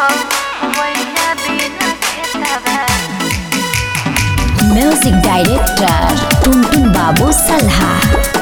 music director टुनटुन बाबू सल्हा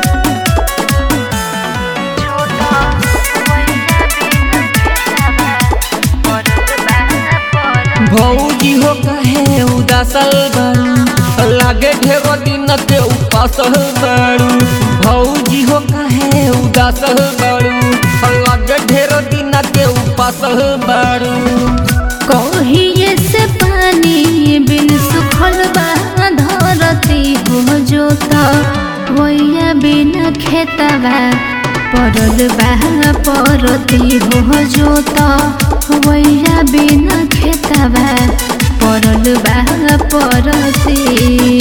भौजी हो कहे उदासल बारू लागे ढेरो दिन के उपासल बारू भौजी हो कहे उदासल बारू लागे ढेरो दिन के उपासल बारू कहिए से पानी बिन सुखल बा धरती हो जोता वैया बिना खेतबा परल बा परती हो जोता वैया बिना खेतबा परल बा परती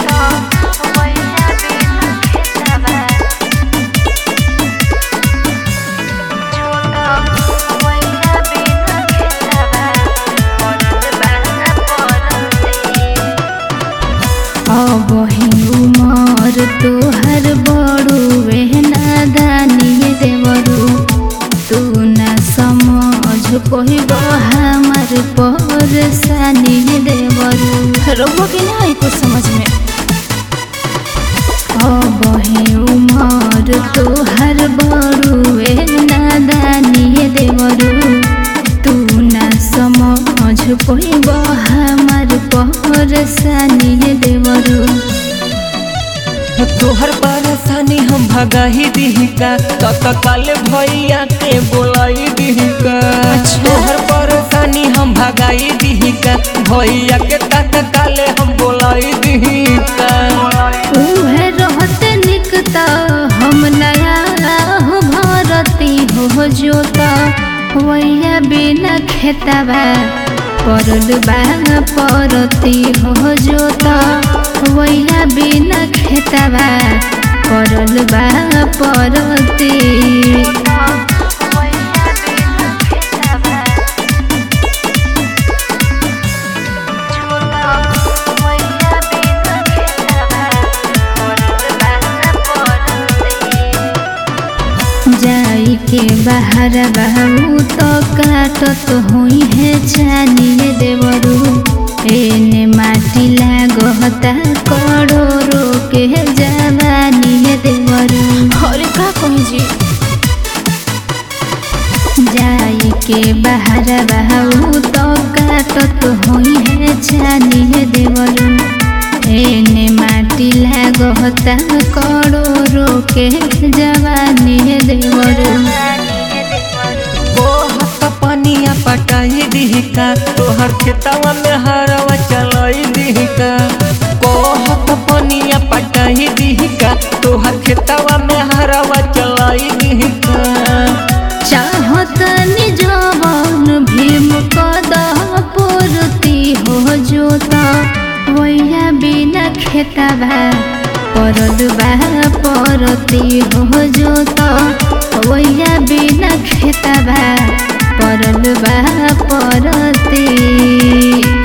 अब उमर तोहर बड़ू नादानी देवरू तू न समझ पहिब हमार परेशानी देवरू रउआ के ना आई कुछ समझ में अब उमर तोहर बड़ू नादानी देवरू तू न समझ पहिब हमार परेशानी देवरू तोहर परेशानी हम भगाही दिहिका तत्काल भैया के बोलाई दिहिका तोहर परेशानी हम भगाई दिहिका भैया के तत्काल हम बोलाई दिहिका उहे रहते निकता हम नया हो भरती हो जोता वैया बिना खेतबा परल बा परती हो जोता वैया बिना खेतबा परल बा परती जाई के बाहर बहू तो काटत हुई है चानिए देवरू एने माटी लागता करोड़ो के जवानी देवरू अरे का कही जी जाई के बाहर बहू तो काटत हुई है चानिए देवरू एने माटी लागता करोड़ो के जवानी देवरू बहुत पनिया पटाई दिहिका तोहर खेतवा में हरवा चलाई दिहिका बहुत पनिया पटाई दिहिका तोहर खेतवा में हरवा चलाई दिहिका चाहतनी जवान भीम कदह पूर्ति हो जोता वैया बिना खेतबा परल बा परती हो जोता वैया बिना खेतबा परल बा परती